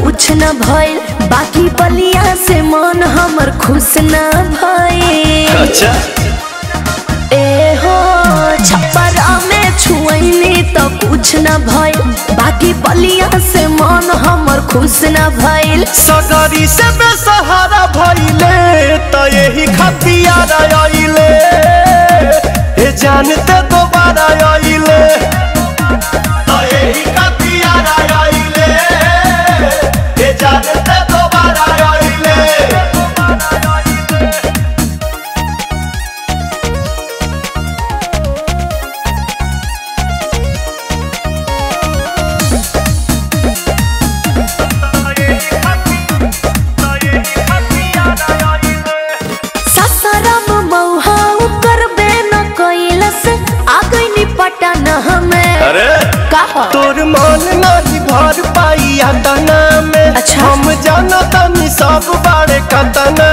कुछ न भइल बाकी बलिया से मन हमर खुश न भइल अच्छा ए हो छप्परा में छुअनी तो कुछ न भइल बाकी बलिया से मन हमर खुश न भइल सगरी से बेसहारा भइले त यही खतियार आइले ए जानते दोबारा आइले त यही खतियार आइले ए जानते दोबारा आइले ससरम मौहा करबे न कैलस आ गइनी पटन हमें अरे कहा तोर मन नहीं भर पाई तना में अच्छा। हम जाना तनी सब बारे कतना